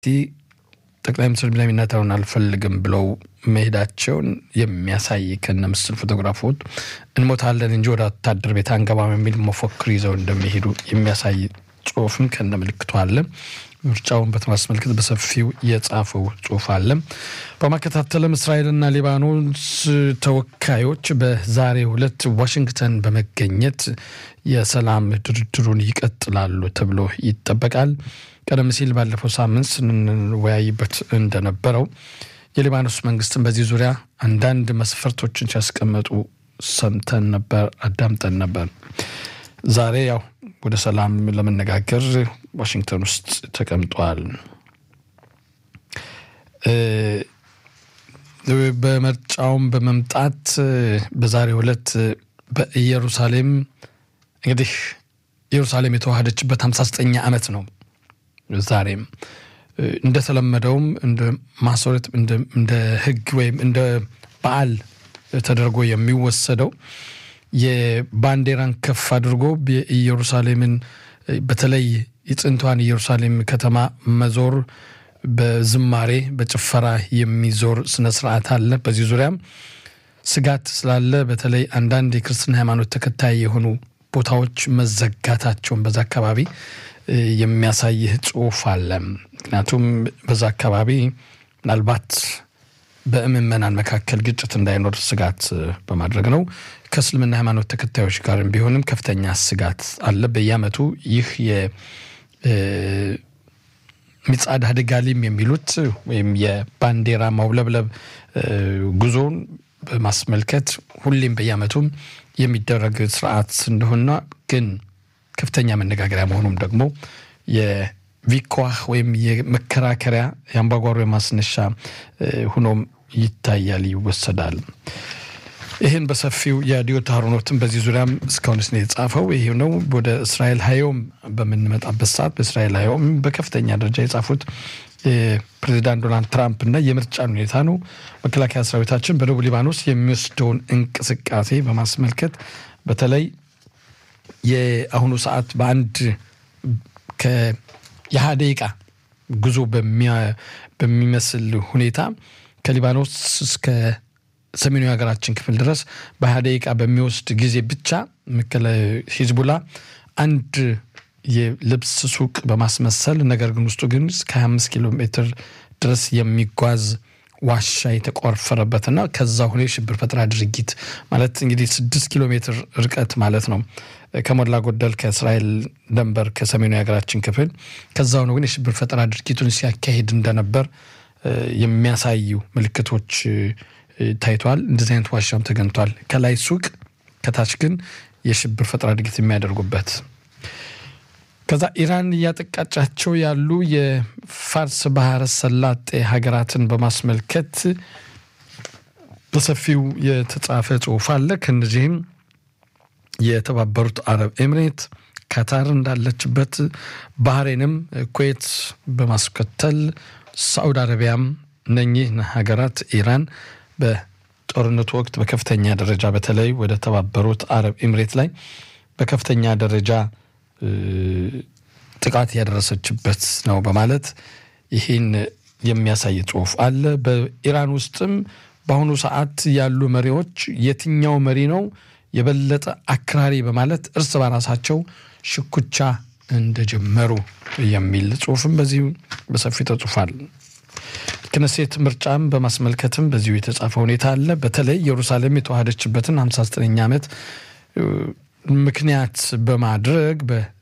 ጠቅላይ ሚኒስትር ቤንያሚን ኔታንያሁን አልፈልግም ብለው መሄዳቸውን የሚያሳይ ከነ ምስል ፎቶግራፎች እንሞታለን እንጂ ወደ ወታደር ቤት አንገባም የሚል መፎክር ይዘው እንደሚሄዱ የሚያሳይ ጽሁፍም ከነ ምልክቱ አለ። ምርጫውን በተማስመልከት በሰፊው የጻፈው ጽሁፍ አለ። በማከታተልም እስራኤልና ሊባኖስ ተወካዮች በዛሬው ዕለት ዋሽንግተን በመገኘት የሰላም ድርድሩን ይቀጥላሉ ተብሎ ይጠበቃል። ቀደም ሲል ባለፈው ሳምንት ስንወያይበት እንደነበረው የሊባኖስ መንግስትን በዚህ ዙሪያ አንዳንድ መስፈርቶችን ሲያስቀመጡ ሰምተን ነበር፣ አዳምጠን ነበር። ዛሬ ያው ወደ ሰላም ለመነጋገር ዋሽንግተን ውስጥ ተቀምጧል። በምርጫውም በመምጣት በዛሬው ዕለት በኢየሩሳሌም እንግዲህ ኢየሩሳሌም የተዋሃደችበት 59ኛ ዓመት ነው። ዛሬም እንደተለመደውም እንደ ማስረት እንደ ሕግ ወይም እንደ በዓል ተደርጎ የሚወሰደው የባንዲራን ከፍ አድርጎ የኢየሩሳሌምን በተለይ የጥንቷን ኢየሩሳሌም ከተማ መዞር በዝማሬ በጭፈራ የሚዞር ስነ ስርዓት አለ። በዚህ ዙሪያም ስጋት ስላለ በተለይ አንዳንድ የክርስትና ሃይማኖት ተከታይ የሆኑ ቦታዎች መዘጋታቸውን በዛ አካባቢ የሚያሳይ ጽሁፍ አለ። ምክንያቱም በዛ አካባቢ ምናልባት በምዕመናን መካከል ግጭት እንዳይኖር ስጋት በማድረግ ነው። ከእስልምና ሃይማኖት ተከታዮች ጋርም ቢሆንም ከፍተኛ ስጋት አለ። በየዓመቱ ይህ የሚጻድ አደጋሊም የሚሉት ወይም የባንዲራ ማውለብለብ ጉዞን በማስመልከት ሁሌም በየዓመቱም የሚደረግ ስርዓት እንደሆነ ግን ከፍተኛ መነጋገሪያ መሆኑም ደግሞ የቪኳህ ወይም የመከራከሪያ የአምባጓሮ የማስነሻ ሁኖም ይታያል፣ ይወሰዳል። ይህን በሰፊው የዲዮት አሮኖትን በዚህ ዙሪያም እስካሁን ስ የጻፈው ይህ ነው። ወደ እስራኤል ሀዮም በምንመጣበት ሰዓት በእስራኤል ሀዮም በከፍተኛ ደረጃ የጻፉት ፕሬዚዳንት ዶናልድ ትራምፕ እና የምርጫን ሁኔታ ነው። መከላከያ ሰራዊታችን በደቡብ ሊባኖስ የሚወስደውን እንቅስቃሴ በማስመልከት በተለይ የአሁኑ ሰዓት በአንድ የሀያ ደቂቃ ጉዞ በሚመስል ሁኔታ ከሊባኖስ እስከ ሰሜኑ የሀገራችን ክፍል ድረስ በሀያ ደቂቃ በሚወስድ ጊዜ ብቻ ሂዝቡላ አንድ የልብስ ሱቅ በማስመሰል ነገር ግን ውስጡ ግን እስከ 25 ኪሎ ሜትር ድረስ የሚጓዝ ዋሻ የተቆፈረበትና ከዛ ሆነ የሽብር ፈጠራ ድርጊት ማለት እንግዲህ ስድስት ኪሎ ሜትር ርቀት ማለት ነው ከሞላ ጎደል ከእስራኤል ደንበር ከሰሜኑ የሀገራችን ክፍል ከዛ ሆነ ግን የሽብር ፈጠራ ድርጊቱን ሲያካሂድ እንደነበር የሚያሳዩ ምልክቶች ታይተዋል። እንደዚህ አይነት ዋሻም ተገኝቷል። ከላይ ሱቅ፣ ከታች ግን የሽብር ፈጠራ ድርጊት የሚያደርጉበት ከዛ ኢራን እያጠቃጫቸው ያሉ የፋርስ ባህረ ሰላጤ ሀገራትን በማስመልከት በሰፊው የተጻፈ ጽሁፍ አለ። ከእነዚህም የተባበሩት አረብ ኤምሬት፣ ካታር እንዳለችበት፣ ባህሬንም፣ ኩዌት በማስከተል ሳዑዲ አረቢያም እነኚህ ሀገራት ኢራን በጦርነቱ ወቅት በከፍተኛ ደረጃ በተለይ ወደ ተባበሩት አረብ ኤምሬት ላይ በከፍተኛ ደረጃ ጥቃት ያደረሰችበት ነው በማለት ይህን የሚያሳይ ጽሁፍ አለ። በኢራን ውስጥም በአሁኑ ሰዓት ያሉ መሪዎች የትኛው መሪ ነው የበለጠ አክራሪ በማለት እርስ በራሳቸው ሽኩቻ እንደጀመሩ የሚል ጽሁፍም በዚሁ በሰፊው ተጽፏል። ክነሴት ምርጫም በማስመልከትም በዚሁ የተጻፈ ሁኔታ አለ። በተለይ ኢየሩሳሌም የተዋሃደችበትን 59ኛ ዓመት ምክንያት በማድረግ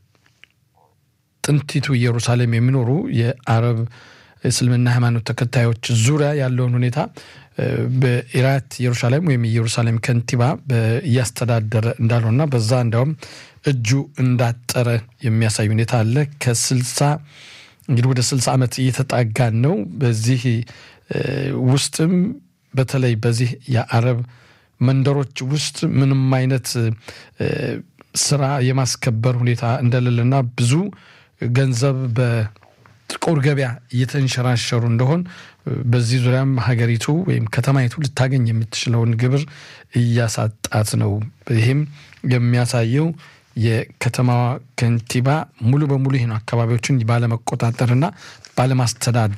በጥንቲቱ ኢየሩሳሌም የሚኖሩ የአረብ እስልምና ሃይማኖት ተከታዮች ዙሪያ ያለውን ሁኔታ በኢራት ኢየሩሳሌም ወይም የኢየሩሳሌም ከንቲባ እያስተዳደረ እንዳልሆና በዛ እንዲያውም እጁ እንዳጠረ የሚያሳይ ሁኔታ አለ። ከስልሳ እንግዲህ ወደ ስልሳ ዓመት እየተጣጋን ነው። በዚህ ውስጥም በተለይ በዚህ የአረብ መንደሮች ውስጥ ምንም አይነት ስራ የማስከበር ሁኔታ እንደሌለና ብዙ ገንዘብ በጥቁር ገበያ እየተንሸራሸሩ እንደሆን በዚህ ዙሪያም ሀገሪቱ ወይም ከተማይቱ ልታገኝ የምትችለውን ግብር እያሳጣት ነው። ይህም የሚያሳየው የከተማዋ ከንቲባ ሙሉ በሙሉ ይህን አካባቢዎችን ባለመቆጣጠርና ባለማስተዳደር